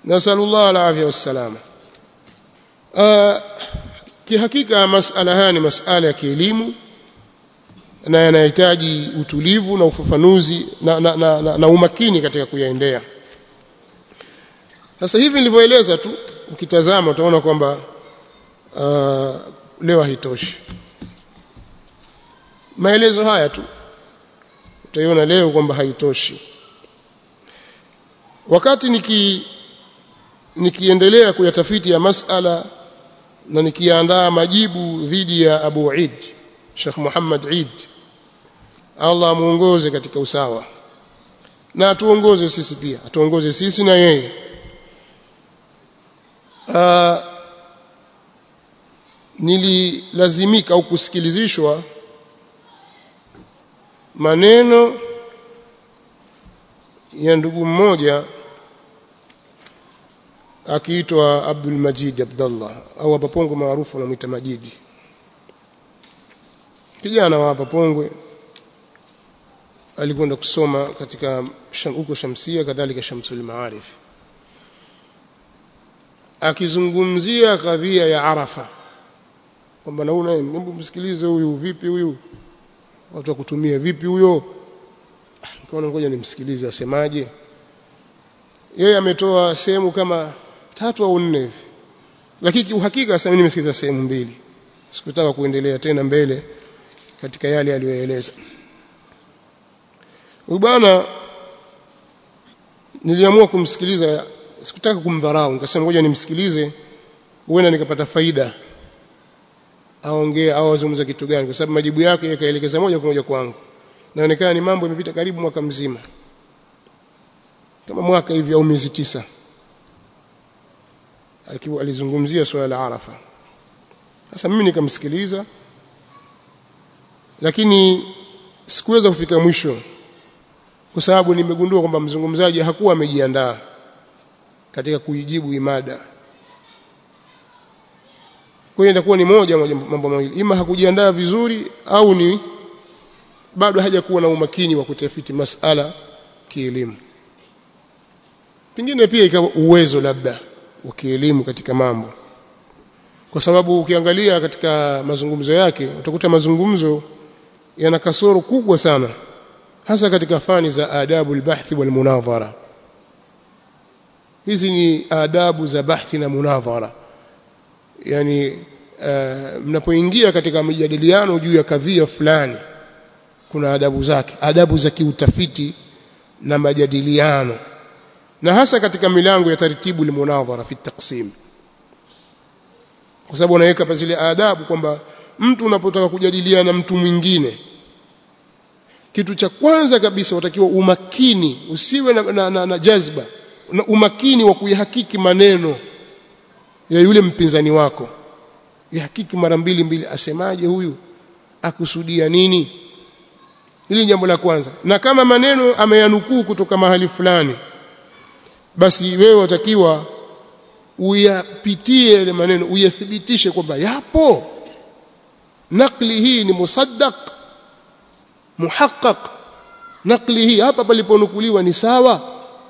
nasallallahu alafia wassalama uh, kihakika masala haya ni masala ya kielimu na yanahitaji utulivu na ufafanuzi na, na, na, na, na umakini katika kuyaendea sasa hivi nilivyoeleza tu ukitazama utaona kwamba uh, leo haitoshi maelezo haya tu utaiona leo kwamba haitoshi wakati niki nikiendelea kuyatafiti ya masala na nikiandaa majibu dhidi ya Abu Eid Sheikh Muhammad Eid Allah amuongoze katika usawa na atuongoze sisi pia atuongoze sisi na yeye uh, nililazimika au kusikilizishwa maneno ya ndugu mmoja akiitwa Abdul Majid Abdullah au hapa Pongwe maarufu anamuita Majidi kijana wa hapa Pongwe alikwenda kusoma katika huko Shamsia kadhalika Shamsul Maarif akizungumzia kadhia ya Arafa kwamba naona hebu msikilize huyu vipi huyu watu wa kutumia vipi huyo nikaona ngoja nimsikilize asemaje yeye ametoa sehemu kama tatu au nne hivi lakini uhakika sasa mimi nimesikiliza sehemu mbili sikutaka kuendelea tena mbele katika yale aliyoeleza huyu bwana niliamua kumsikiliza sikutaka kumdharau nikasema ngoja nimsikilize huenda nikapata faida aongee au azungumza kitu gani kwa sababu majibu yake yakaelekeza moja kwa moja kwangu naonekana ni mambo yamepita karibu mwaka mzima kama mwaka hivi au miezi tisa akiwa alizungumzia swala la Arafa sasa mimi nikamsikiliza lakini sikuweza kufika mwisho kwa sababu nimegundua kwamba mzungumzaji hakuwa amejiandaa katika kuijibu imada kwa hiyo itakuwa ni moja moja mambo mawili ima hakujiandaa vizuri au ni bado hajakuwa na umakini wa kutafiti masala kielimu pengine pia ikawa uwezo labda wa kielimu katika mambo kwa sababu ukiangalia katika mazungumzo yake utakuta mazungumzo yana kasoro kubwa sana hasa katika fani za adabu albahthi walmunadhara hizi ni adabu za bahthi na munadhara yani uh, mnapoingia katika mijadiliano juu ya kadhia fulani kuna adabu zake adabu za kiutafiti na majadiliano na hasa katika milango ya taratibu limunadhara fi taqsim kwa sababu unaweka pa zile adabu kwamba mtu unapotaka kujadiliana na mtu mwingine kitu cha kwanza kabisa utakiwa umakini usiwe na, na, na, na jazba na umakini wa kuyahakiki maneno ya yule mpinzani wako yahakiki mara mbili mbili asemaje huyu akusudia nini hili jambo la kwanza na kama maneno ameyanukuu kutoka mahali fulani basi wewe watakiwa uyapitie ile maneno uyathibitishe kwamba yapo nakli hii ni musaddaq muhaqqaq nakli hii hapa paliponukuliwa ni sawa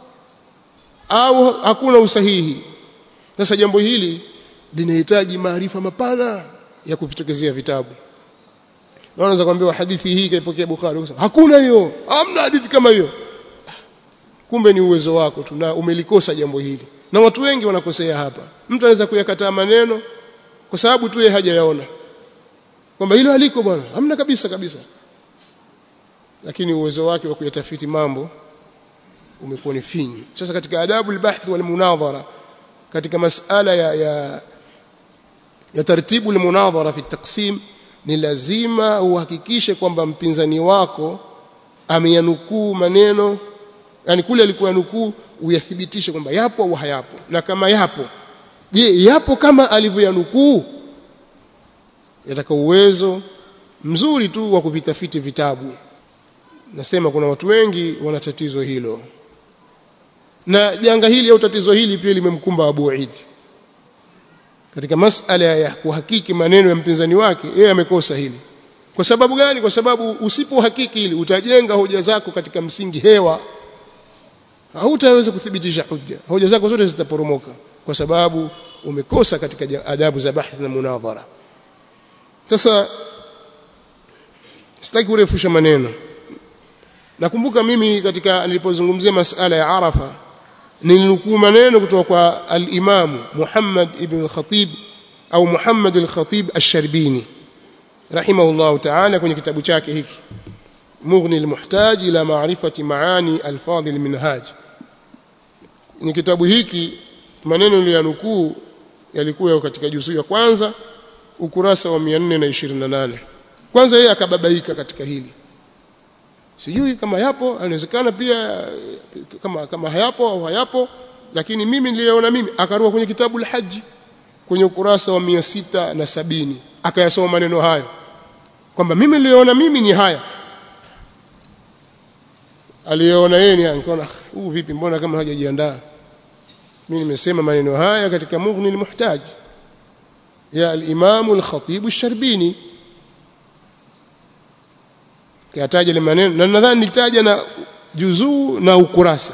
au hakuna usahihi sasa jambo hili linahitaji maarifa mapana ya kuvitokezea vitabu naweza kuambiwa hadithi hii kaipokea Bukhari hakuna hiyo hamna hadithi kama hiyo kumbe ni uwezo wako tu na umelikosa jambo hili na watu wengi wanakosea hapa mtu anaweza kuyakataa maneno kwa sababu tu yeye hajayaona kwamba hilo haliko bwana hamna kabisa kabisa lakini uwezo wake wa kuyatafiti mambo umekuwa ni finyu sasa katika adabu albahth wal munadhara katika masala ya ya, ya taratibu almunadhara fi taqsim ni lazima uhakikishe kwamba mpinzani wako ameyanukuu maneno yani kule alikuwa nukuu uyathibitishe kwamba yapo au hayapo na kama yapo je yapo kama alivyoyanukuu yataka uwezo mzuri tu wa kuvitafiti vitabu nasema kuna watu wengi wana tatizo hilo na janga hili au tatizo hili pia limemkumba Abu Eid katika masala ya kuhakiki maneno ya mpinzani wake yeye amekosa hili kwa sababu gani kwa sababu usipohakiki hili utajenga hoja zako katika msingi hewa hautaweza kuthibitisha hujja hoja zako zote zitaporomoka kwa sababu umekosa katika adabu za bahth na munadhara sasa sitaki kurefusha maneno nakumbuka mimi katika nilipozungumzia masala ya Arafa nilinukuu maneno kutoka kwa al-Imam Muhammad ibn al-Khatib au Muhammad al-Khatib ash-Sharbini rahimahullah ta'ala kwenye kitabu chake hiki Mughni al-Muhtaj ila ma'rifati maani al-Fadil al-Minhaj kwenye kitabu hiki maneno niliyonukuu yalikuwa katika juzuu ya kwanza ukurasa wa 428 kwanza yeye akababaika katika hili sijui kama yapo inawezekana pia kama kama hayapo au hayapo lakini mimi niliona mimi akarua kwenye kitabu al-Hajj kwenye ukurasa wa 670 akayasoma maneno hayo kwamba mimi niliona mimi ni haya aliona yeye ni nikaona huu vipi mbona kama hajajiandaa mimi nimesema maneno haya katika Mughni al-Muhtaj ya al-Imam al-Khatib al-Sharbini kayataja ile maneno na nadhani nitaja na juzuu na ukurasa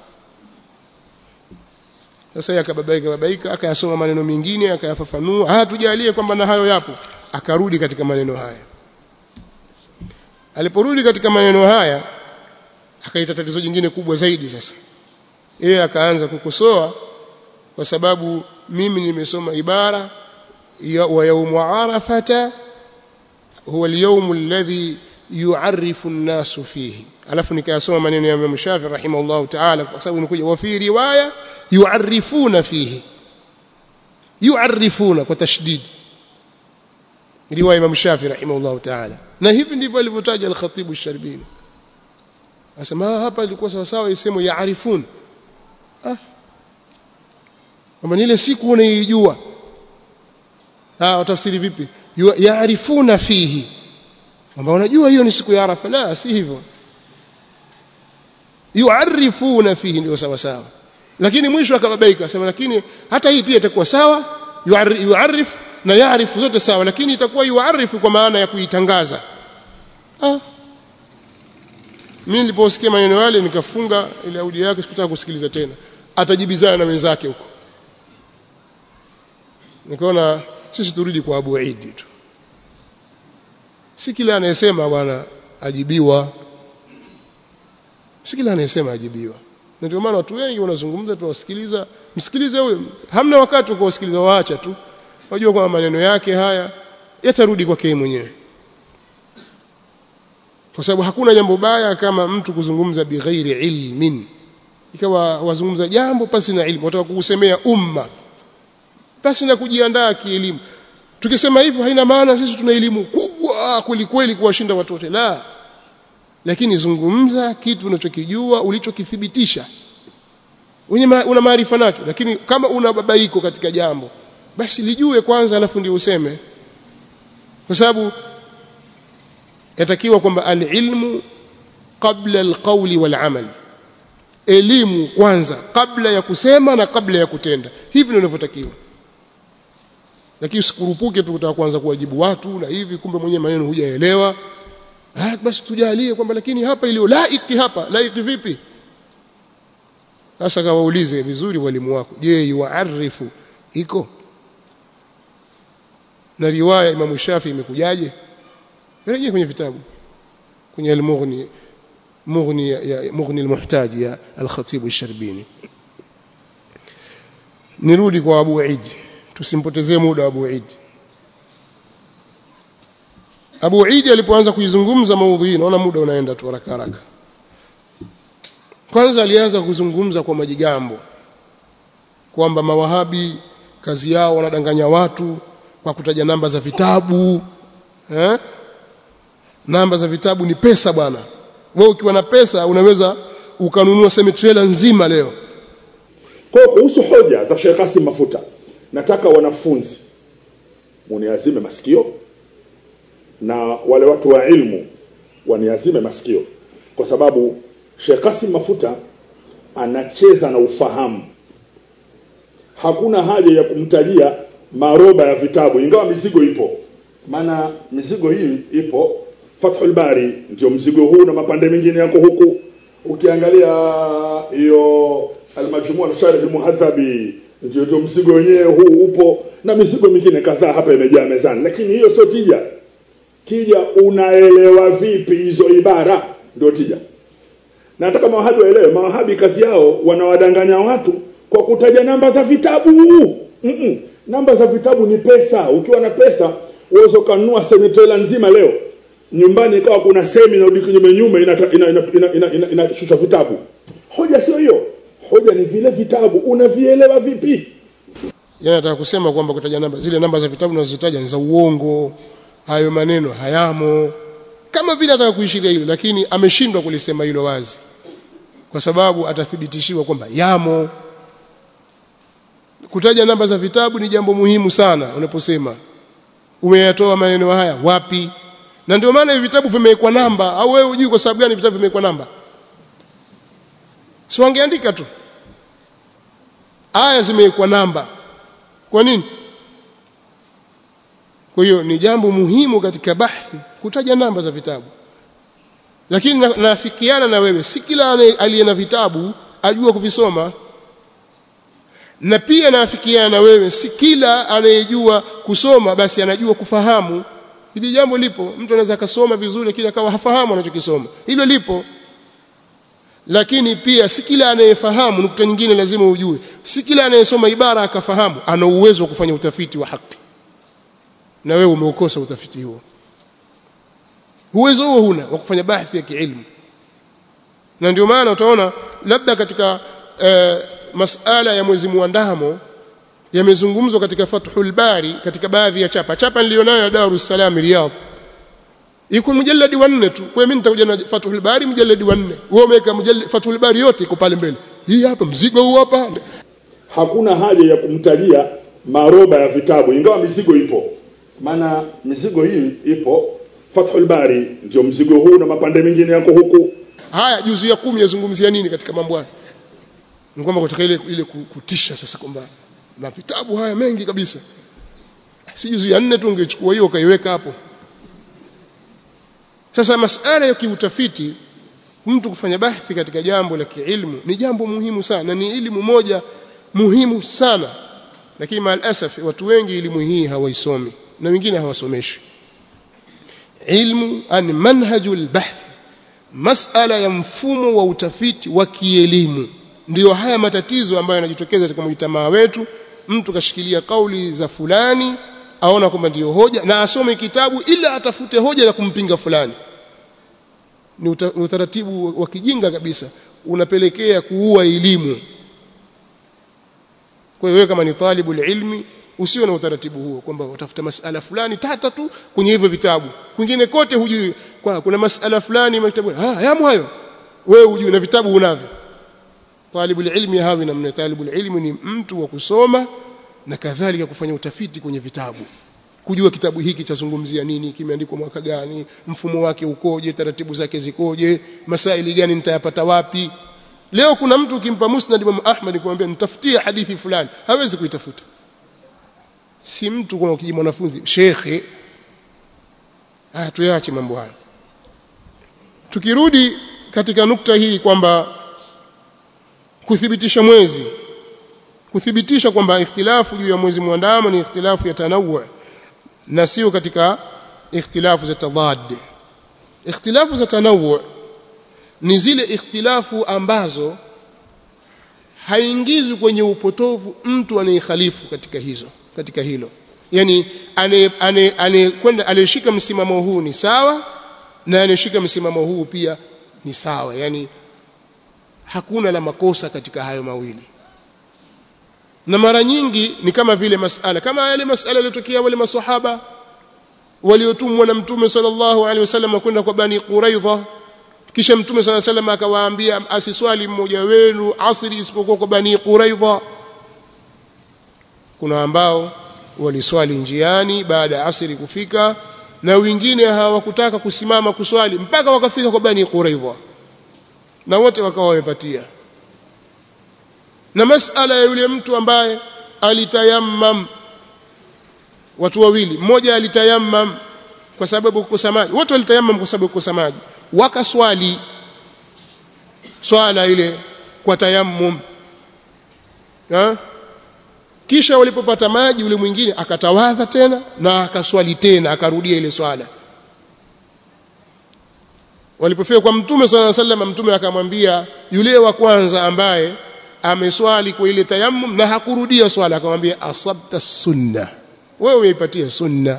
sasa yakababaika babaika akayasoma maneno mengine akayafafanua haya tujalie kwamba na hayo yapo akarudi katika maneno haya aliporudi katika maneno haya akaita tatizo jingine kubwa zaidi sasa yeye akaanza kukosoa kwa sababu mimi nimesoma ibara ya wa yaumu arafata huwa al-yawm alladhi yu'arrifu an-nasu fihi alafu nikayasoma maneno ya Imam Shafi rahimahullah ta'ala kwa sababu nikuja wa fi riwaya yu'arrifuna fihi yu'arrifuna kwa tashdid riwaya Imam Shafi rahimahullah ta'ala na hivi ndivyo alivyotaja al-Khatib ash-Sharbini asema hapa ilikuwa sawa sawa isemo yaarifun ah kama ile siku unaijua ah utafsiri vipi yaarifuna fihi kwamba unajua hiyo ni siku ya Arafa la si hivyo yuarifuna fihi ndio sawa sawa lakini mwisho akababaika asema lakini hata hii pia itakuwa sawa yuarif na yaarifu zote sawa lakini itakuwa yuarifu kwa maana ya kuitangaza ah mimi niliposikia maneno yale nikafunga ile audio yake sikutaka kusikiliza tena atajibizana na wenzake huko nikaona sisi turudi kwa Abu Eid tu si kila anayesema bwana ajibiwa si kila anayesema ajibiwa na ndio maana watu wengi wanazungumza tuwasikiliza msikilize huyo hamna wakati wa kuwasikiliza waacha tu wajua kwamba maneno yake haya yatarudi kwake mwenyewe kwa sababu hakuna jambo baya kama mtu kuzungumza bighairi ilmin ikawa wazungumza jambo pasi na ilmu wataka kuusemea umma pasi na kujiandaa kielimu tukisema hivyo haina maana sisi tuna elimu kubwa kweli kweli kuwashinda watu wote la lakini zungumza kitu unachokijua ulichokithibitisha una maarifa nacho lakini kama una babaiko katika jambo basi lijue kwanza alafu ndio useme kwa sababu yatakiwa kwamba alilmu qabla alqawli walamal elimu kwanza kabla ya kusema na kabla ya kutenda hivi ndivyo inavyotakiwa lakini usikurupuke tu kutaka kuanza kuwajibu watu na hivi kumbe mwenyewe maneno hujaelewa ah basi tujalie kwamba lakini hapa iliyo laiki hapa laiki vipi sasa kawaulize vizuri walimu wako je yuarifu iko na riwaya Imam Shafi imekujaje rejea kwenye vitabu kwenye al-Mughni Mughni ya Mughni al-Muhtaj ya al-Khatib al-Sharbini nirudi kwa Abu Eid tusimpotezee muda Abu Eid Abu Eid alipoanza kuizungumza maudhui naona muda unaenda tu haraka haraka kwanza alianza kuzungumza kwa majigambo kwamba mawahabi kazi yao wanadanganya watu kwa kutaja namba za vitabu eh? namba za vitabu ni pesa bwana wewe ukiwa na pesa unaweza ukanunua semi trailer nzima leo kwa kuhusu hoja za Sheikh Kasim Mafuta nataka wanafunzi muniazime masikio na wale watu wa ilmu waniazime masikio kwa sababu Sheikh Kasim Mafuta anacheza na ufahamu hakuna haja ya kumtajia maroba ya vitabu ingawa mizigo ipo maana mizigo hii ipo Fathul Bari ndio mzigo huu na mapande mengine yako huku ukiangalia hiyo almajmua sharh almuhadhabi ndio ndio mzigo wenyewe huu upo na mizigo mingine kadhaa hapa imejaa mezani lakini hiyo sio tija tija unaelewa vipi hizo ibara ndio tija nataka mawahabi waelewe mawahabi kazi yao wanawadanganya watu kwa kutaja namba za vitabu mm -mm. namba za vitabu ni pesa ukiwa na pesa uweze ukanunua semitela nzima leo nyumbani ikawa kuna semi na kinyume nyume inashusha ina, ina, ina, ina, ina, ina, ina vitabu hoja sio hiyo hoja ni vile vitabu unavielewa vipi Yeye anataka kusema kwamba kutaja namba zile namba za vitabu unazozitaja ni za uongo, hayo maneno hayamo, kama vile anataka kuishiria hilo, lakini ameshindwa kulisema hilo wazi, kwa sababu atathibitishiwa kwamba yamo. Kutaja namba za vitabu ni jambo muhimu sana. Unaposema umeyatoa maneno haya wapi, na ndio maana hivi vitabu vimewekwa namba. Au wewe hujui kwa sababu gani vitabu vimewekwa namba? Si wangeandika tu, aya zimewekwa namba kwa nini? Kwa hiyo ni jambo muhimu katika bahthi kutaja namba za vitabu, lakini nafikiana na wewe, si kila aliye na vitabu ajua kuvisoma, na pia naafikiana na wewe, si kila anayejua kusoma basi anajua kufahamu. Hili jambo lipo, mtu anaweza akasoma vizuri, lakini akawa hafahamu anachokisoma. Hilo lipo lakini pia si kila anayefahamu. Nukta nyingine lazima ujue, si kila anayesoma ibara akafahamu ana uwezo wa kufanya utafiti wa haki, na wewe umeukosa utafiti huo. Uwezo huo huna wa kufanya bahthi ya kiilmu, na ndio maana utaona labda katika e, masala ya mwezi muandamo yamezungumzwa katika Fathul Bari, katika baadhi ya chapa chapa nilionayo ya Darus Salam Riyadh iko mujalladi wa nne tu. Kwa hiyo mimi nitakuja na Fathul Bari mujalladi wa nne, wewe umeweka mujalladi Fathul Bari yote iko pale mbele. Hii hapa mzigo huu hapa. hakuna haja ya kumtajia maroba ya vitabu ingawa mizigo ipo maana mizigo hii ipo Fathul Bari ndio mzigo huu na mapande mengine yako huku Haya, juzu ya kumi yazungumzia nini katika mambo haya? Ni kwamba kutaka ile ile kutisha sasa kwamba na vitabu haya mengi kabisa. Si juzu ya nne tu ungechukua hiyo ukaiweka hapo. Sasa masala ya kiutafiti, mtu kufanya bahthi katika jambo la kiilmu ni jambo muhimu sana, na ni elimu moja muhimu sana, lakini maalasaf watu wengi elimu hii hawaisomi na wengine hawasomeshwi. Ilmu an manhajul bahth, masala ya mfumo wa utafiti wa kielimu, ndiyo haya matatizo ambayo yanajitokeza katika mujtamaa wetu. Mtu kashikilia kauli za fulani aona kwamba ndiyo hoja na asome kitabu ila atafute hoja ya kumpinga fulani. Ni uta, utaratibu wa kijinga kabisa, unapelekea kuua elimu. Kwa hiyo wewe kama ni talibu ilmi usiwe na utaratibu huo kwamba utafuta masala fulani tata tu kwenye hivyo vitabu, kwingine kote hujui. Kwa kuna masala fulani makitabu, ah, yamo hayo, wewe hujui na vitabu unavyo. Talibu ilmi hawi namna. Talibu ilmi ni mtu wa kusoma na kadhalika kufanya utafiti kwenye vitabu, kujua kitabu hiki chazungumzia nini, kimeandikwa mwaka gani, mfumo wake ukoje, taratibu zake zikoje, masaili gani nitayapata wapi. Leo kuna mtu ukimpa Musnad Imam Ahmad kumwambia nitafutie hadithi fulani, hawezi kuitafuta. Si mtu kwa kiji mwanafunzi shekhe. Ah, tuyache mambo haya. Tukirudi katika nukta hii kwamba kuthibitisha mwezi kuthibitisha kwamba ikhtilafu juu ya mwezi mwandamo ni ikhtilafu ya tanawu na sio katika ikhtilafu za tadad. Ikhtilafu za tanawu ni zile ikhtilafu ambazo haingizwi kwenye upotovu mtu anayekhalifu katika hizo katika hilo, yani anayekwenda anayeshika msimamo huu ni sawa na anayeshika msimamo huu pia ni sawa, yani hakuna la makosa katika hayo mawili na mara nyingi ni kama vile masala kama yale masala yaliyotokea wale maswahaba waliotumwa na mtume sallallahu alaihi wasallam kwenda kwa bani Quraidha kisha mtume sallallahu alaihi wasallam akawaambia asiswali mmoja wenu asri isipokuwa kwa bani Quraidha kuna ambao waliswali njiani baada ya asri kufika na wengine hawakutaka kusimama kuswali mpaka wakafika kwa bani Quraidha na wote wakawa wamepatia na masala ya yule mtu ambaye alitayammam watu wawili mmoja alitayammam kwa sababu kukosa maji wote walitayammam kwa sababu kukosa maji wakaswali swala ile kwa tayammum ha? kisha walipopata maji yule mwingine akatawadha tena na akaswali tena akarudia ile swala walipofika kwa mtume swalla sallam mtume akamwambia yule wa kwanza ambaye ameswali kwa ile tayammum na hakurudia swala akamwambia asabta sunna wewe umeipatia sunna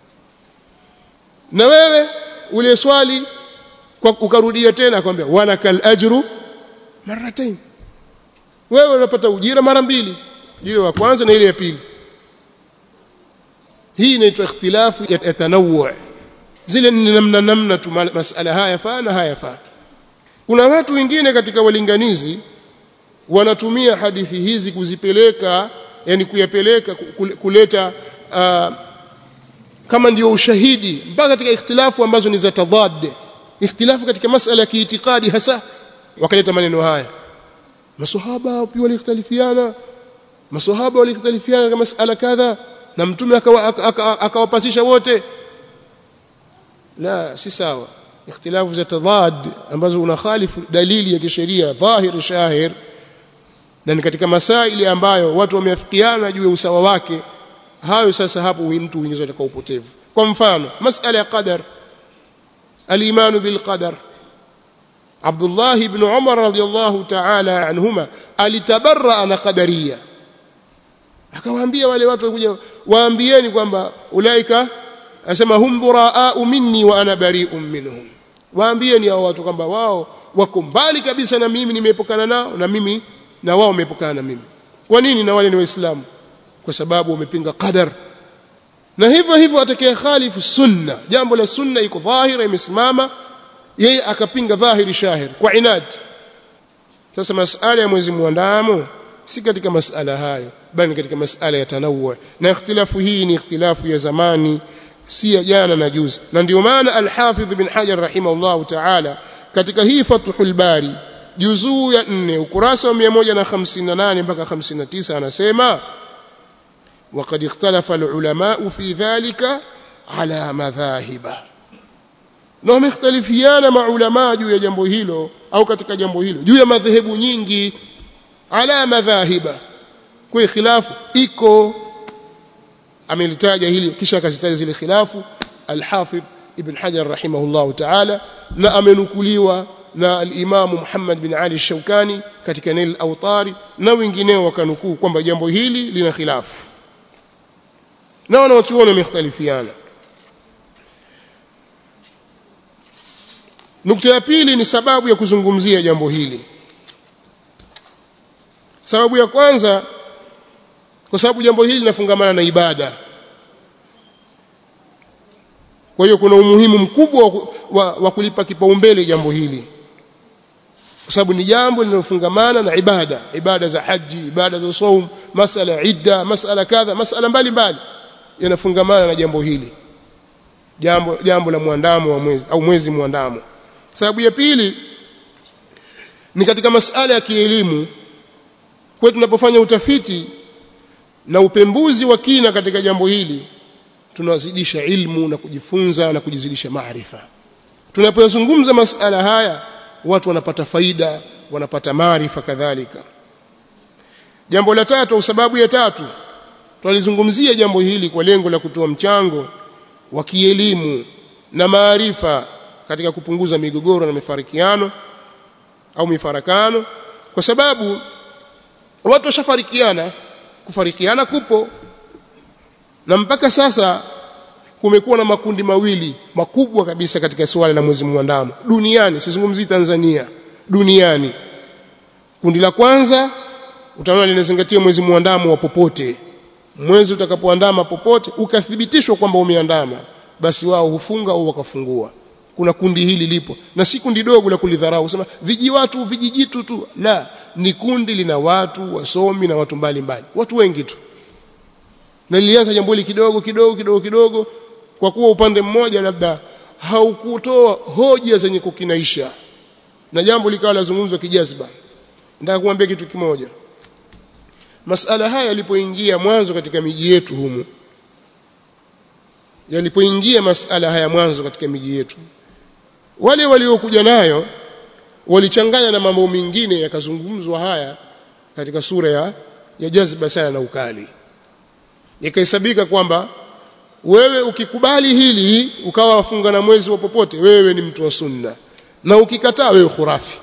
na wewe ule swali kwa ukarudia tena akamwambia walakal ajru marratain wewe unapata ujira mara mbili ujira wa kwanza na ile ya pili hii inaitwa ikhtilafu ya tanawwu zile ni namna namna tu masala haya faa na haya faa kuna watu wengine katika walinganizi wanatumia hadithi hizi kuzipeleka yani kuyapeleka kuleta uh, kama ndio ushahidi mpaka katika ikhtilafu ambazo ni za tadad ikhtilafu katika masala ya kiitikadi hasa wakaleta maneno haya maswahaba pia walikhtalifiana maswahaba walikhtalifiana katika masala kadha na mtume akawapasisha wote la si sawa ikhtilafu za tadad ambazo unakhalifu dalili ya kisheria dhahir shahir na ni katika masaili ambayo watu wameafikiana juu ya usawa wake hayo sasa hapo mtu huingizwa katika upotevu kwa mfano masala ya qadar al-iman bil qadar Abdullah ibn Umar radiyallahu ta'ala anhuma alitabarra na qadariya akawaambia wale watu walikuja waambieni kwamba ulaika asema hum buraa'u minni wa ana bari'un minhum waambieni hao watu kwamba wao wako mbali kabisa na mimi nimeepukana nao na mimi na wao wameepukana na mimi kwa nini na wale ni waislamu kwa sababu wamepinga qadar na hivyo hivyo atakaye khalifu sunna jambo la sunna iko dhahira imesimama yeye akapinga dhahiri shahir kwa inad sasa masala ya mwezi muandamo si katika masala hayo bali katika masala ya tanawwu na ikhtilafu hii ni ikhtilafu ya zamani si ya jana na juzi na ndio maana al-Hafidh bin Hajar rahimahullah ta'ala katika hii Fathul Bari juzuu ya 4 ukurasa wa 158 mpaka 59 anasema وقد اختلف العلماء في ذلك على مذاهب na wamekhtalifiana maulama juu ya jambo hilo au katika jambo hilo juu ya madhehebu nyingi ala madhahiba kwa khilafu iko amelitaja hili kisha akazitaja zile khilafu al-Hafidh Ibn Hajar rahimahullah ta'ala na amenukuliwa na al-Imam Muhammad bin Ali Shawkani katika Nail al-Awtari na wengineo wakanukuu kwamba jambo hili lina khilafu na wanaochuoni wamekhtalifiana nukta ya pili ni sababu ya kuzungumzia jambo hili sababu ya kwanza kwa sababu jambo hili linafungamana na ibada kwa hiyo kuna umuhimu mkubwa wa, wa, wa kulipa kipaumbele jambo hili kwa sababu ni jambo linalofungamana na ibada ibada za haji ibada za saum masala ya idda masala kadha masala mbalimbali yanafungamana na jambo hili jambo jambo la muandamo wa mwezi au mwezi muandamo sababu ya pili ni katika masala ya kielimu kwa tunapofanya utafiti na upembuzi wa kina katika jambo hili tunazidisha ilmu na kujifunza na kujizidisha maarifa tunapozungumza masala haya watu wanapata faida wanapata maarifa kadhalika jambo la tatu au sababu ya tatu tunalizungumzia jambo hili kwa lengo la kutoa mchango wa kielimu na maarifa katika kupunguza migogoro na mifarikiano au mifarakano kwa sababu watu washafarikiana kufarikiana kupo na mpaka sasa kumekuwa na makundi mawili makubwa kabisa katika suala la mwezi mwandamo duniani sizungumzii Tanzania duniani kundi la kwanza utaona linazingatia mwezi mwandamo wa popote mwezi utakapoandama popote ukathibitishwa kwamba umeandama basi wao hufunga au wakafungua kuna kundi hili lipo na si kundi dogo la kulidharau kusema viji watu vijijitu tu la ni kundi lina watu wasomi na watu mbalimbali mbali. watu wengi tu na lilianza jambo hili kidogo kidogo kidogo kidogo kwa kuwa upande mmoja labda haukutoa hoja zenye kukinaisha na jambo likawa lazungumzwa kijazba nataka kuambia kitu kimoja masala haya yalipoingia mwanzo katika miji yetu humu yalipoingia masala haya mwanzo katika miji yetu wale waliokuja nayo walichanganya na mambo mengine yakazungumzwa haya katika sura ya, ya jazba sana na ukali ikahesabika kwamba wewe ukikubali hili ukawa wafunga na mwezi wa popote wewe ni mtu wa sunna na ukikataa wewe khurafi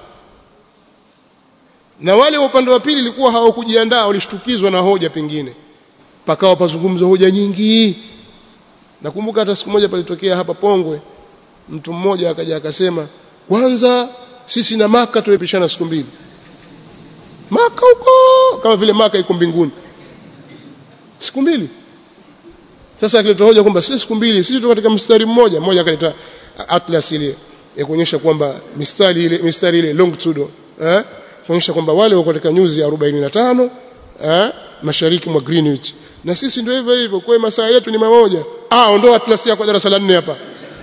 na wale wa upande wa pili ilikuwa hawakujiandaa walishtukizwa na hoja pengine pakawa pazungumzwa hoja nyingi nakumbuka hata siku moja palitokea hapa Pongwe mtu mmoja akaja akasema kwanza sisi na maka tumepishana siku mbili maka huko kama vile maka iko mbinguni siku mbili sasa akileta hoja kwamba sisi siku mbili sisi tuko katika mstari mmoja mmoja akaleta atlas ile ya kuonyesha kwamba mistari ile mistari ile longitude eh kuonyesha kwamba wale wako katika nyuzi ya 45 eh mashariki mwa Greenwich na sisi ndio hivyo hivyo kwa masaa yetu ni mamoja ah ondoa atlas yako darasa la 4 hapa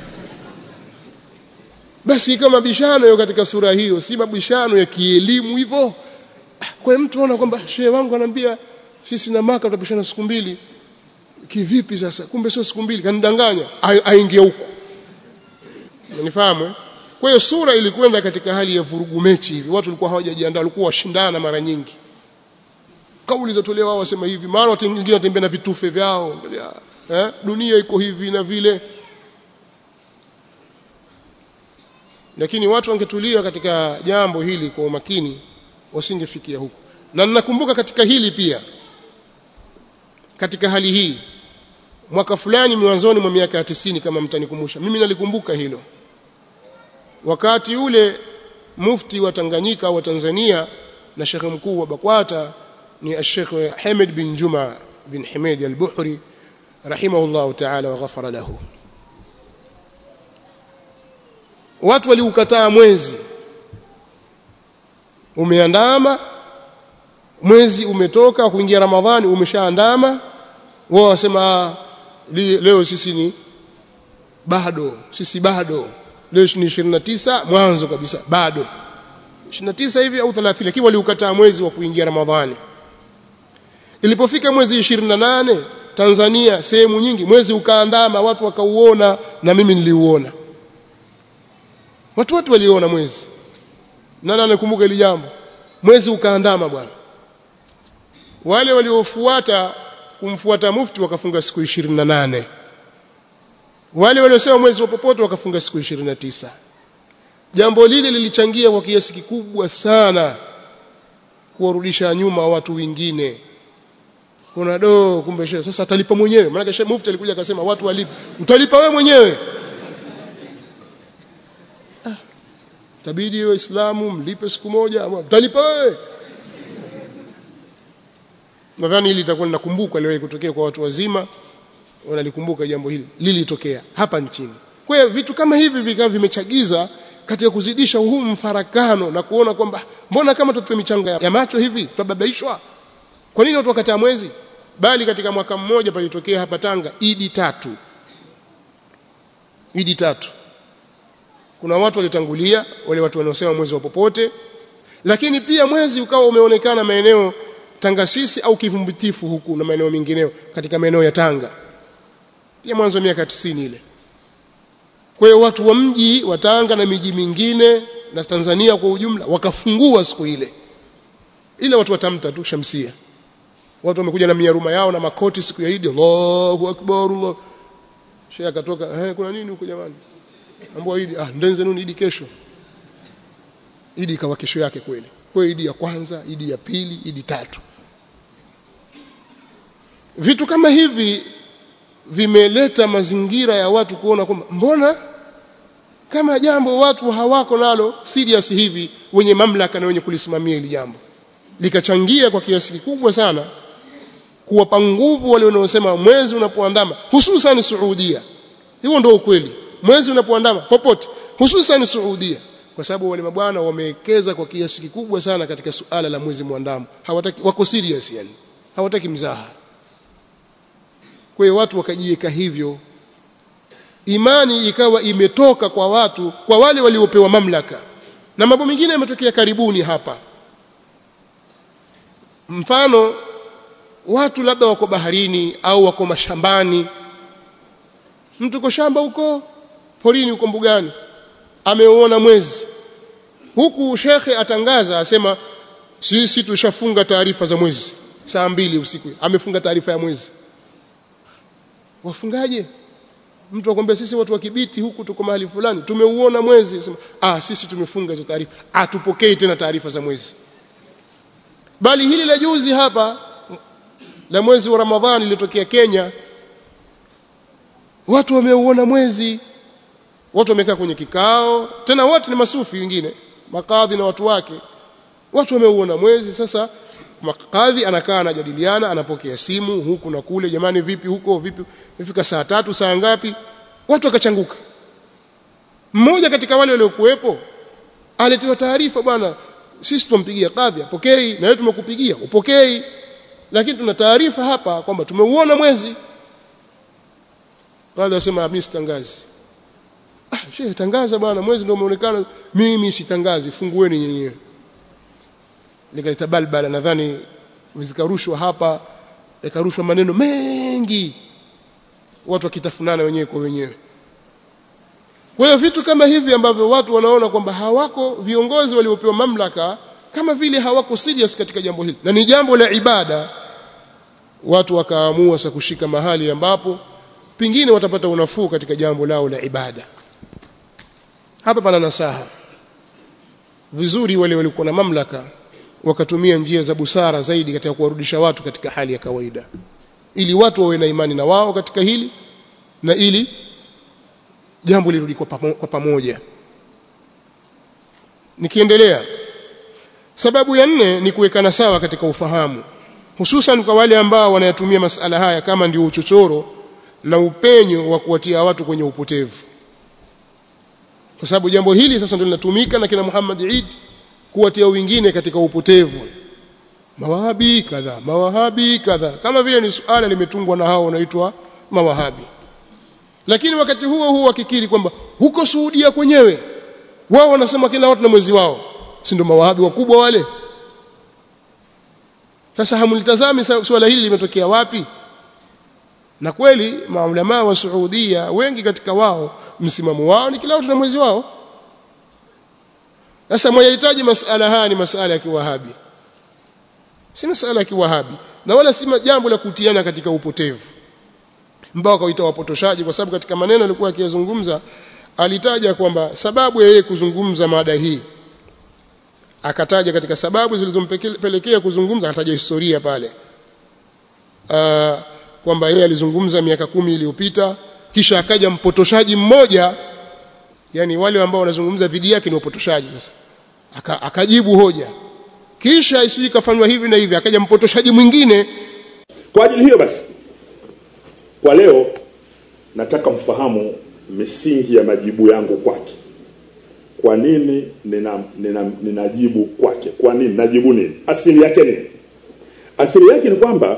basi kama bishano hiyo katika sura hiyo si mabishano ya kielimu hivyo kwa mtu anaona kwamba shehe wangu ananiambia sisi na maka tutapishana siku mbili kivipi sasa kumbe sio siku mbili kanidanganya aingie huko unanifahamu kwa hiyo sura ilikwenda katika hali ya vurugu mechi hivi watu walikuwa hawajajiandaa walikuwa washindana mara nyingi kauli zatolewa wao wasema hivi mara watu wengine watembea na vitufe vyao eh dunia iko hivi na vile lakini watu wangetulia katika jambo hili kwa umakini wasingefikia huko na ninakumbuka katika hili pia katika hali hii mwaka fulani mwanzoni mwa miaka ya tisini kama mtanikumbusha mimi nalikumbuka hilo wakati ule mufti wa Tanganyika wa Tanzania na shekhe mkuu wa Bakwata ni Sheikh Hamid bin Juma bin Hamid al-Buhri rahimahullah ta'ala wa ghafara lahu watu waliukataa mwezi umeandama mwezi umetoka kuingia ramadhani umeshaandama wao wasema leo sisi ni bado sisi bado leo ni 29 mwanzo kabisa bado 29 hivi au 30 lakini waliukataa mwezi wa kuingia ramadhani ilipofika mwezi 28 Tanzania sehemu nyingi mwezi ukaandama watu wakauona na mimi niliuona watu wote waliona mwezi nani anakumbuka hili jambo mwezi ukaandama bwana wale waliofuata kumfuata mufti wakafunga siku 28 wale waliosema mwezi wa popote wakafunga siku 29 jambo lile lilichangia kwa kiasi kikubwa sana kuwarudisha nyuma watu wengine kuna do kumbe shehe sasa atalipa mwenyewe maana shehe mufti alikuja akasema watu walipa utalipa wewe mwenyewe ah, tabidi waislamu mlipe siku moja utalipa wewe nadhani hili litakuwa linakumbuka leo kutokea kwa watu wazima wanalikumbuka jambo hili lilitokea hapa nchini kwa hiyo vitu kama hivi vikawa vimechagiza katika kuzidisha huu mfarakano na kuona kwamba mbona kama tutoe michanga ya macho hivi tutababaishwa kwa nini watu wakataa mwezi bali katika mwaka mmoja palitokea hapa Tanga idi tatu idi tatu kuna watu walitangulia wale watu wanaosema mwezi wa popote lakini pia mwezi ukawa umeonekana maeneo Tangasisi au Kivumbitifu huku na maeneo mengineyo katika maeneo ya Tanga pia mwanzo wa miaka 90 ile kwa hiyo watu wa mji wa Tanga na miji mingine na Tanzania kwa ujumla wakafungua siku ile ile watu watamta tu shamsia watu wamekuja na miaruma yao na makoti siku ya Idi Allahu akbar Allah Sheikh akatoka eh kuna nini huko jamani ambao Idi ah ndenze nuni Idi kesho Idi ikawa kesho yake kweli kwa Idi ya kwanza Idi ya pili Idi tatu vitu kama hivi vimeleta mazingira ya watu kuona kwamba mbona kama jambo watu hawako nalo serious hivi wenye mamlaka na wenye kulisimamia hili jambo likachangia kwa kiasi kikubwa sana kuwapa nguvu wale wanaosema mwezi unapoandama hususan Saudia hiyo ndio ukweli mwezi unapoandama popote hususan Saudia kwa sababu wale mabwana wamewekeza kwa kiasi kikubwa sana katika suala la mwezi muandamo hawataki wako serious yani hawataki mzaha kwa hiyo watu wakajiweka hivyo imani ikawa imetoka kwa watu kwa wale waliopewa mamlaka na mambo mengine yametokea karibuni hapa mfano watu labda wako baharini au wako mashambani mtu uko shamba huko porini huko mbugani ameuona mwezi huku shekhe atangaza asema sisi tushafunga taarifa za mwezi saa mbili usiku amefunga taarifa ya mwezi wafungaje mtu akwambia sisi watu wa Kibiti huku tuko mahali fulani tumeuona mwezi sema ah sisi tumefunga hizo taarifa atupokei tena taarifa za mwezi bali hili la juzi hapa la mwezi wa Ramadhani lilitokea Kenya watu wameuona mwezi watu wamekaa kwenye kikao tena wote ni masufi wengine makadhi na watu wake watu wameuona mwezi sasa makadhi anakaa anajadiliana anapokea simu huku na kule jamani vipi huko vipi ifika saa tatu saa ngapi watu wakachanguka mmoja katika wale waliokuwepo aletiwa taarifa bwana sisi tumpigia kadhi apokei na wewe tumekupigia upokei lakini tuna taarifa hapa kwamba tumeuona mwezi kadhi asema mimi sitangazi ah shehe tangaza bwana mwezi ndio umeonekana mimi sitangazi fungueni nyenyewe likaleta balbala nadhani zikarushwa hapa ikarushwa maneno mengi watu wakitafunana wenyewe kwa wenyewe kwa hiyo vitu kama hivi ambavyo watu wanaona kwamba hawako viongozi waliopewa mamlaka kama vile hawako serious katika jambo hili na ni jambo la ibada watu wakaamua sasa kushika mahali ambapo pingine watapata unafuu katika jambo lao la ibada hapa pana nasaha vizuri wale walikuwa na mamlaka wakatumia njia za busara zaidi katika kuwarudisha watu katika hali ya kawaida ili watu wawe na imani na wao katika hili na ili jambo lirudi kwa, pamo, kwa pamoja nikiendelea sababu ya nne ni kuwekana sawa katika ufahamu hususan kwa wale ambao wanayatumia masala haya kama ndio uchochoro na upenyo wa kuwatia watu kwenye upotevu kwa sababu jambo hili sasa ndio linatumika na kina Muhammad Eid kuwatia wengine katika upotevu mawahabi kadha mawahabi kadha kama vile ni suala limetungwa na hao wanaitwa mawahabi lakini wakati huo huo wakikiri kwamba huko Saudia kwenyewe wao wanasema kila watu na mwezi wao si ndio mawahabi wakubwa wale sasa hamlitazami suala hili limetokea wapi na kweli maulama wa Saudia wengi katika wao msimamo wao ni kila watu na mwezi wao sasa mwahitaji masala haya ni masala ya kiwahabi si masala ya kiwahabi na wala si jambo la kutiana katika upotevu mbao kaita wapotoshaji kwa sababu katika maneno alikuwa akiyazungumza alitaja kwamba sababu ya yeye kuzungumza mada hii akataja katika sababu zilizompelekea kuzungumza akataja historia pale uh, kwamba yeye alizungumza miaka kumi iliyopita kisha akaja mpotoshaji mmoja yani wale ambao wanazungumza dhidi yake ni wapotoshaji sasa Aka, akajibu hoja kisha isiji kafanywa hivi na hivi akaja mpotoshaji mwingine kwa ajili hiyo basi kwa leo nataka mfahamu misingi ya majibu yangu kwake kwa nini nina, nina, ninajibu kwake kwa nini najibu nini asili yake nini asili yake ni kwamba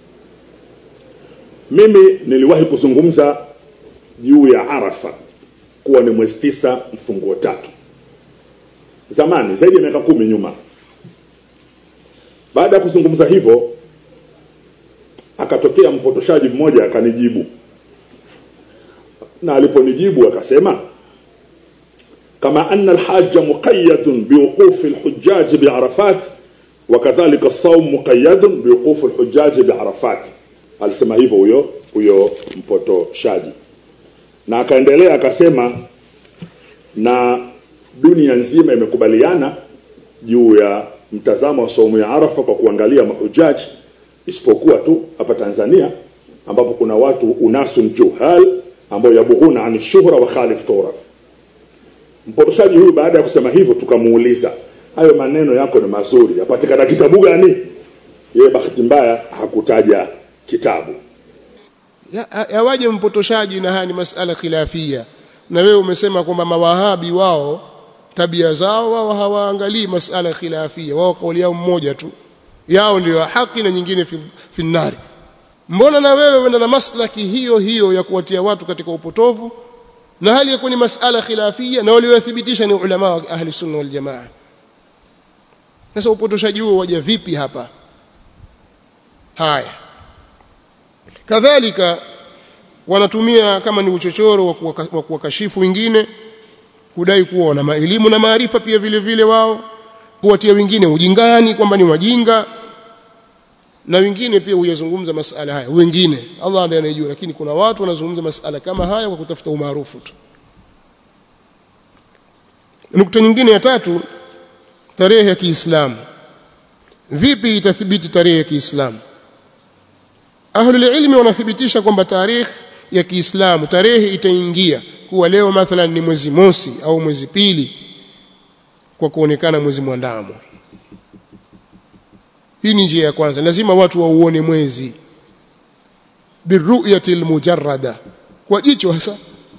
mimi niliwahi kuzungumza juu ya arafa kuwa ni mwezi tisa mfunguo tatu zamani zaidi ya miaka kumi nyuma baada ya kuzungumza hivyo akatokea mpotoshaji mmoja akanijibu na aliponijibu akasema kama anna alhajja muqayyadun biwuqufi alhujjaj biarafat wakadhalika as-sawm muqayyadun biwuqufi alhujjaj biarafat alisema hivyo huyo huyo mpotoshaji na akaendelea akasema na dunia nzima imekubaliana juu ya mtazamo wa saumu ya Arafa kwa kuangalia mahujaji isipokuwa tu hapa Tanzania ambapo kuna watu unasun juhal ambao yabughuna an shuhra wa khalif turaf mpotoshaji huyu baada ya kusema hivyo tukamuuliza hayo maneno yako ni mazuri yapatikana kitabu gani yeye bahati mbaya hakutaja kitabu yawaje ya mpotoshaji na haya ni masala khilafia na wewe umesema kwamba mawahabi wao tabia zao wao hawaangalii masala khilafia wao kauli yao mmoja tu yao ndio haki na nyingine fi, fi nari mbona na wewe uenda na maslaki hiyo hiyo ya kuwatia watu katika upotovu na hali yakuwa ni masala khilafia na waliothibitisha ni ulama wa ahli sunna wal jamaa sasa upotoshaji huo waja vipi hapa haya kadhalika wanatumia kama ni uchochoro wa kuwakashifu wengine kudai kuwa wana elimu na maarifa pia vile vile wao kuwatia wengine ujingani kwamba ni wajinga na wengine pia huyazungumza masala haya wengine Allah ndiye anayejua lakini kuna watu wanazungumza masala kama haya kwa kutafuta umaarufu tu nukta nyingine ya tatu tarehe ya Kiislamu vipi itathibiti tarehe ya Kiislamu Ahlul ilmi wanathibitisha kwamba tarehe ya Kiislamu tarehe itaingia kuwa leo mathalan ni mwezi mosi au mwezi pili kwa kuonekana mwezi mwandamo hii ni njia ya kwanza lazima watu wauone mwezi biruyati almujarrada kwa jicho hasa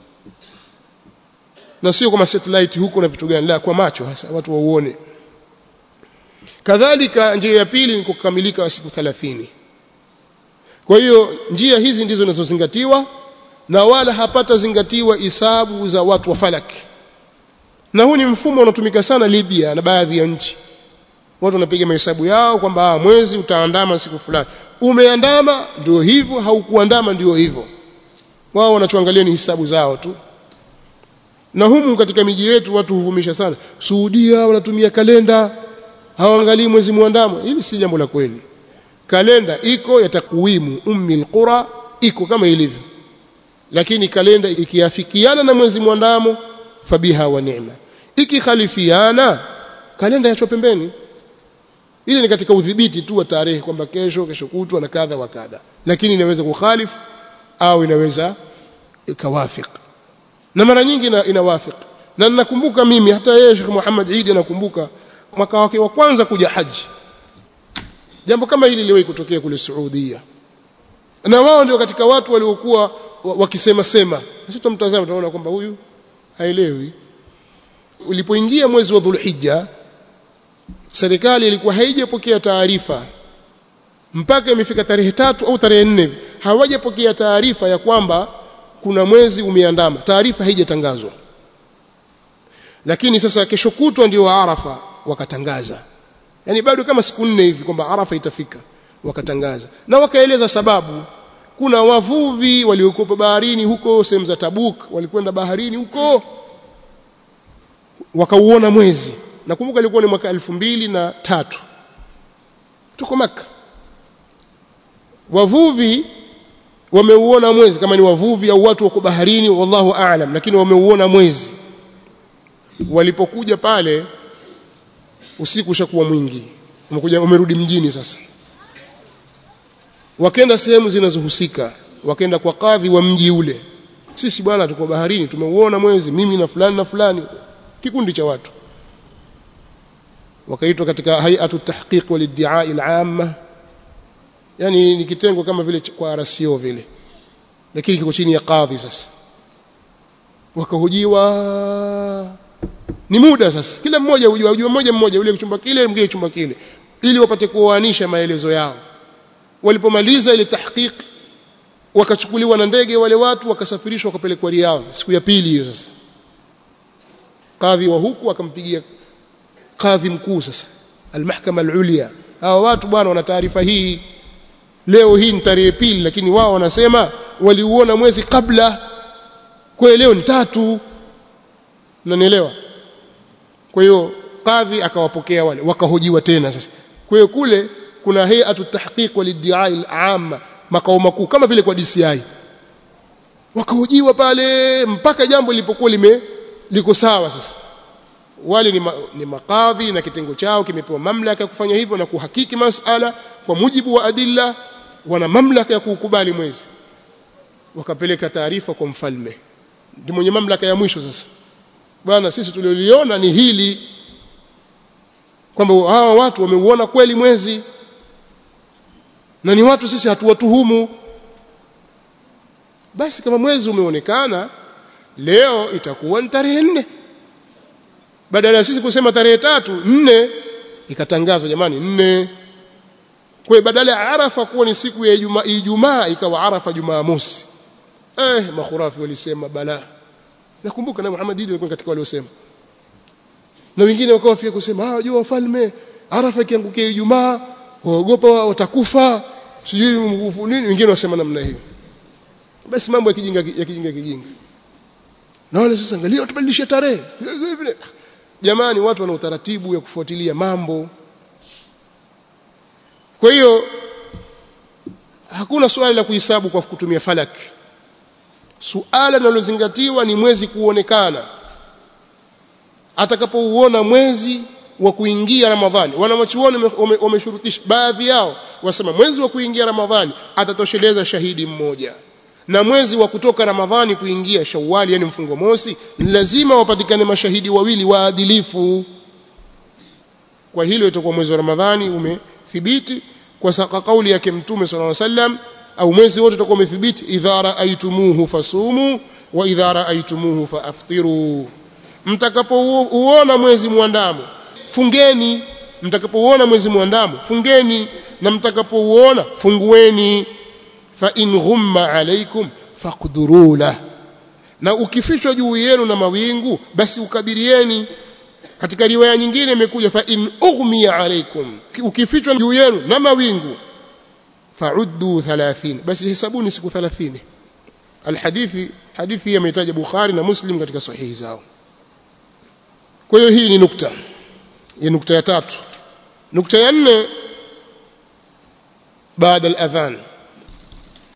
na sio kama satellite huko na vitu gani la kwa macho hasa watu wauone kadhalika njia ya pili ni kukamilika siku 30 kwa hiyo njia hizi ndizo zinazozingatiwa na wala hapata zingatiwa hisabu za watu wa falaki na huu ni mfumo unaotumika sana Libya na baadhi ya nchi watu wanapiga mahesabu yao kwamba mwezi utaandama siku fulani umeandama ndio hivyo haukuandama ndio hivyo wao wanachoangalia ni hisabu zao tu na humu katika miji yetu watu huvumisha sana Saudia wanatumia kalenda hawaangalii mwezi muandamo hili si jambo la kweli kalenda iko ya takwimu ummi alqura iko kama ilivyo lakini kalenda ikiafikiana na mwezi mwandamo fabiha wa ni'ma ikikhalifiana kalenda yachwa pembeni ile ni katika udhibiti tu wa tarehe kwamba kesho kesho kutwa na kadha wa kadha lakini inaweza kukhalifu au inaweza ikawafik na mara nyingi ina, inawafik na ninakumbuka mimi hata yeye Sheikh Muhammad Eid anakumbuka mwaka wake wa kwanza kuja haji jambo kama hili liliwahi kutokea kule Saudia na wao ndio katika watu waliokuwa wakisema sema sisi tumtazama tunaona kwamba huyu haelewi ulipoingia mwezi wa Dhulhijja serikali ilikuwa haijapokea taarifa mpaka imefika tarehe tatu au tarehe nne hawajapokea taarifa ya kwamba kuna mwezi umeandama taarifa haijatangazwa lakini sasa kesho kutwa ndio Arafa wakatangaza yani bado kama siku nne hivi kwamba Arafa itafika wakatangaza na wakaeleza sababu kuna wavuvi waliokuwa baharini huko sehemu za Tabuk walikwenda baharini huko wakauona mwezi nakumbuka ilikuwa ni mwaka elfu mbili na tatu tuko maka wavuvi wameuona mwezi kama ni wavuvi au watu wako baharini wallahu aalam lakini wameuona mwezi walipokuja pale usiku ushakuwa mwingi umekuja umerudi mjini sasa wakenda sehemu zinazohusika wakenda kwa kadhi wa mji ule sisi bwana tuko baharini tumeuona mwezi mimi na fulani na fulani kikundi cha watu wakaitwa katika hay'atu tahqiq wal iddi'ai al-amma yani ni kitengo kama vile kwa RCO vile lakini kiko chini ya kadhi sasa wakahojiwa ni muda sasa kila mmoja hujua hujua mmoja mmoja yule chumba kile mwingine chumba kile ili wapate kuoanisha maelezo yao walipomaliza ile tahqiq wakachukuliwa na ndege wale watu wakasafirishwa wakapelekwa Riyadh siku ya pili hiyo sasa kadhi wa huku akampigia kadhi mkuu sasa almahkama alulia hawa watu bwana wana taarifa hii leo hii ni tarehe pili lakini wao wanasema waliuona mwezi kabla kwa leo ni tatu unanielewa kwa hiyo kadhi akawapokea wale wakahojiwa tena sasa kwa hiyo kule kuna hay'atu tahqiq wal iddi'ai al-amma makao makuu kama vile kwa DCI wakahojiwa pale mpaka jambo lilipokuwa lime liko sawa sasa wale ni, ma, ni makadhi na kitengo chao kimepewa mamlaka ya kufanya hivyo na kuhakiki masala kwa mujibu wa adilla wana mamlaka ya kuukubali mwezi wakapeleka taarifa kwa mfalme ndio mwenye mamlaka ya mwisho sasa bwana sisi tulioliona ni hili kwamba hawa watu wameuona kweli mwezi na ni watu sisi hatuwatuhumu basi kama mwezi umeonekana leo itakuwa ni tarehe nne badala ya sisi kusema tarehe tatu nne ikatangazwa jamani nne kwa badala ya arafa kuwa ni siku ya ijumaa ijumaa ikawa arafa jumamosi eh makhurafi walisema bala nakumbuka na Muhammad Idi alikuwa katika waliosema na wengine wakawa fia kusema ah jua wafalme arafa ikiangukia ijumaa waogopa watakufa sijui nini wengine wasema namna hiyo basi mambo ya kijinga ya kijinga kijinga na wale sasa angalia tubadilishe tarehe jamani watu wana utaratibu ya kufuatilia mambo kwa hiyo hakuna swali la kuhesabu kwa kutumia falaki suala linalozingatiwa ni mwezi kuonekana atakapouona mwezi wa kuingia Ramadhani wanawachuoni wameshurutisha baadhi yao wasema mwezi wa kuingia Ramadhani atatosheleza shahidi mmoja na mwezi wa kutoka Ramadhani kuingia Shawwali yani mfungo mosi ni lazima wapatikane mashahidi wawili waadilifu kwa hilo itakuwa mwezi wa Ramadhani umethibiti kwa saka kauli yake Mtume صلى الله عليه وسلم au mwezi wote utakuwa umethibiti idha raaitumuhu fasumu wa idha raaitumuhu faaftiru mtakapouona mwezi mwandamo fungeni mtakapouona mwezi mwandamo fungeni na mtakapouona fungueni fa in ghumma alaikum faqduru la na ukifishwa juu yenu na mawingu basi ukadirieni katika riwaya nyingine imekuja fa in ughmiya alaikum ukifichwa juu yenu na mawingu fa'uddu 30 basi hesabuni siku 30 alhadithi hadithi hii ametaja Bukhari na Muslim katika sahihi zao kwa hiyo hii ni nukta ya nukta ya tatu nukta ya nne baada al-adhan